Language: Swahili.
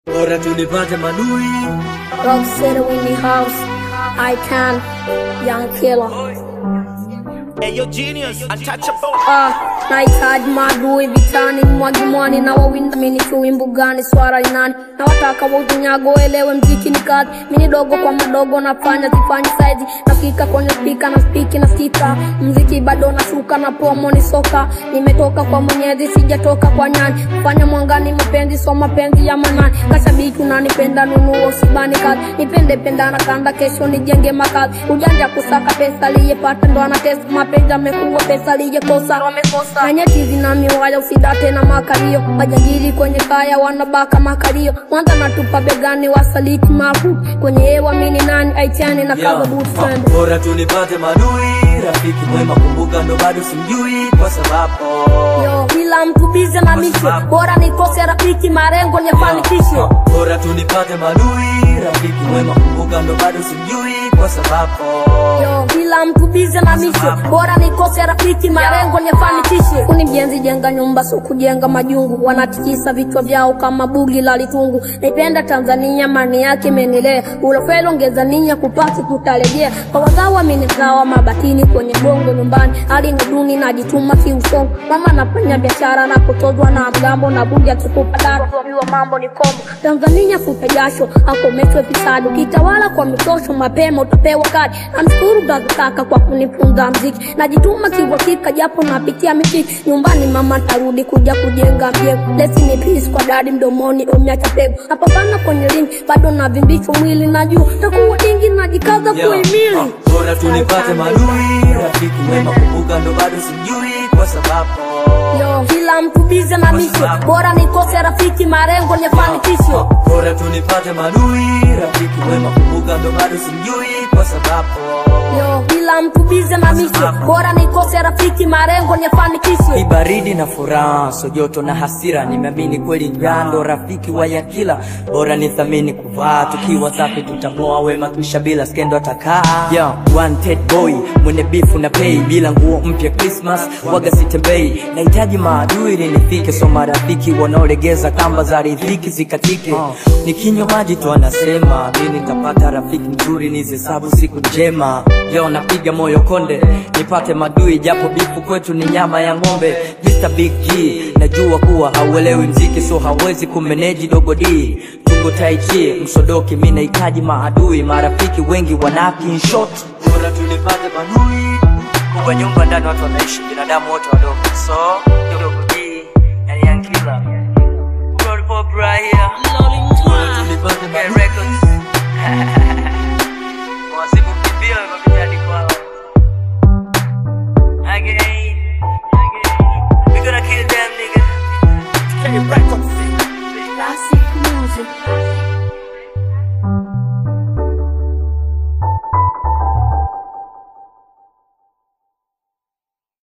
bora tunipate madui Rock City Winnie House, I can, Young Killer. Hey, yo, genius, untouchable. Ah, nahitaji maadui vitani, mwagimwani na wawinda mini chui mbugani, swara linani na wataka wautunyago elewe mziki ni kazi, mini dogo kwa madogo nafanya sifanyi saizi, nafika kwenye spika na spiki na stika, mziki bado nashuka na promo ni soka, nimetoka kwa mwenyezi sijatoka kwa nyani, kufanya mwangani mapenzi so mapenzi ya manani, kashabiki unanipenda nunuo sibani kazi, nipende pendana kanda kesho nijenge makazi, ujanja kusaka pesa liyepata ndo anatesa mapenzi amekuwa pesa liyekosa wamekosa nenye tizi na miwaya usidate na makalio majangili kwenye kaya wanabaka makalio mwanza natupa begani wasaliti mafu kwenye hewa mini nani aitiani na Yeah. kaza boot Ah, friend bora tunipate madui rafiki mwema kumbuka ndo bado simjui kwa sababu yo kila mtu bize na mishe bora nikose rafiki marengo niyafanikishe Ah, bora tunipate madui rafiki mwema kumbuka ndo bado simjui kwa sababu yo kila mtu bize na mishe bora nikose rafiki marengo niyafanikishe kuni mjenzi jenga nyumba so kujenga majungu wanatikisa vichwa vyao kama bugi la litungu naipenda tanzania mani yake menilea ulofelo ongeza ninya kupati tutarejea kwa wazawa minizawa mabatini kwenye bongo nyumbani hali ni duni najituma kiusongo mama nafanya biashara na kutozwa na mgambo na bugi akikupa daro kuambiwa mambo ni kombo tanzania futa jasho akomeshwe fisadi ukitawala kwa mitosho mapema utapewa kadi namshukuru gazitaka kwa kunifunza mziki najituma kiwakika japo napitia mipiki nyumbani mama tarudi kuja kujenga mjengo lesi ni peace kwa dadi mdomoni umiacha pego napambana kwenye ringi bado navimbishwa mwili na juu takuwa dingi najikaza Yeah. kuimili Ah, bora tunipate madui rafiki mwema kumbuka ndo bado simjui kwa sababu yo kila mtu bize na mishe bora nikose rafiki marengo niyafanikishe bora tunipate madui rafiki mwema kumbuka ndo bado simjui kwa sababu yo kila mtu bize na mishe bora nikose rafiki marengo niyafanikishe Ibaridi na furaha, so joto na hasira, nimeamini kweli njando rafiki wa yakila, bora nithamini kuvaa, tukiwa safi tutamoa wema kisha bila skendo atakaa. Yeah, wanted boy mwenye bifu na pay, bila nguo mpya Christmas waga sitembei, nahitaji maadui ili nifike, so marafiki wanaolegeza kamba za riziki zikatike. Nikinywa maji tu anasema mimi nitapata rafiki mzuri, nizihesabu siku njema. Leo napiga moyo konde, nipate madui japo bifu kwetu ni nyama ya ng'ombe. Mr Big G, najua kuwa hauelewi mziki so hawezi kumeneji dogo D. Tungo tai chi, msodoki, mi nahitaji maadui, marafiki wengi wanaki in short. bora tunipate madui Kwa nyumba ndani watu wanaishi, binadamu wote wadogo, so dogo D, yani yankila. Roll pop right here, bora tunipate get madui records.